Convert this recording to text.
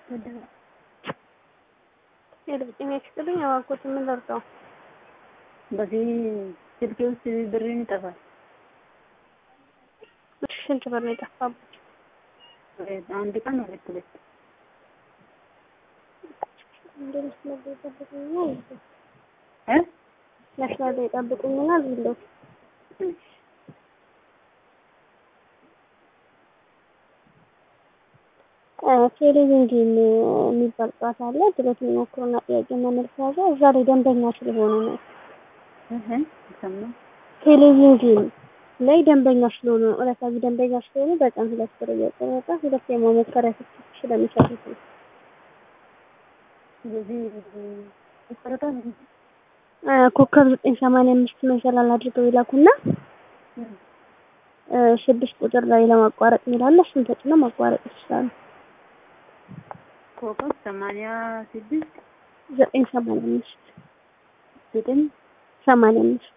ሄሎ ጤና ይስጥልኝ። እባክዎት ምን ልርዳው? በዚህ ስልኬ ውስጥ ብሬን ይጠፋል። እሺ ስንት ብር ነው የጠፋበት? አንድ ቀን ሁለት ሁለት እንደ መስመር ላይ ጠብቁኝና ይዘው እ መስመር ላይ ጠብቁኝና ዝሎት እሺ ቴሌቪዥን የሚባል ጨዋታ አለ። ድሎት የሚሞክሩና ጥያቄ መመልስ ያዘ። እዛ ላይ ደንበኛ ስለሆኑ ነው። እህ ሰማሁ። ቴሌቪዥን ላይ ደንበኛ ስለሆኑ ነው። ዕለታዊ ደንበኛ ስለሆኑ በቀን ሁለት ብር እየቆረጠ ሁለት የመሞከሪያ ስልክ ስለሚሰጡት ነው። ስለዚህ ይቆረጣል። ኮከብ ዘጠኝ ሰማንያ አምስት መሰላል አድርገው ይላኩና ስድስት ቁጥር ላይ ለማቋረጥ የሚላለ እሱን ተጭነው ማቋረጥ ይችላሉ። ኮከብ ሰማንያ ስድስት ዘጠኝ ሰማንያ አምስት ዘጠኝ ሰማንያ አምስት